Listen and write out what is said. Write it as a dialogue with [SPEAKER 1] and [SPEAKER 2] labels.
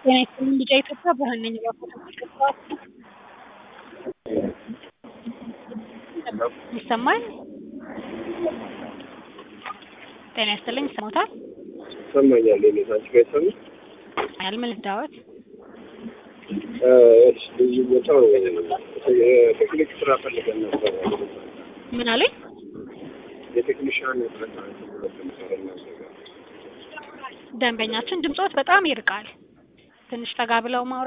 [SPEAKER 1] ጤና ይስጥልኝ ቢጫ ኢትዮጵያ ብርሃን ነኝ እባክዎት ይሰማል? ጤና ይስጥልኝ ይሰማዎታል?
[SPEAKER 2] ይሰማኛል የኔ አንቺ ጋር ይሰማል?
[SPEAKER 1] ያል ምን ልርዳዎት?
[SPEAKER 2] እሺ ልዩ ቦታው የቴክኒክ ስራ ፈልገን ነበር።
[SPEAKER 1] ምን አሉኝ?
[SPEAKER 2] የቴክኒሻን እጥረት ምሰራ
[SPEAKER 1] ደንበኛችን ድምጾት በጣም ይርቃል። ትንሽ ጠጋ ብለው ማውራት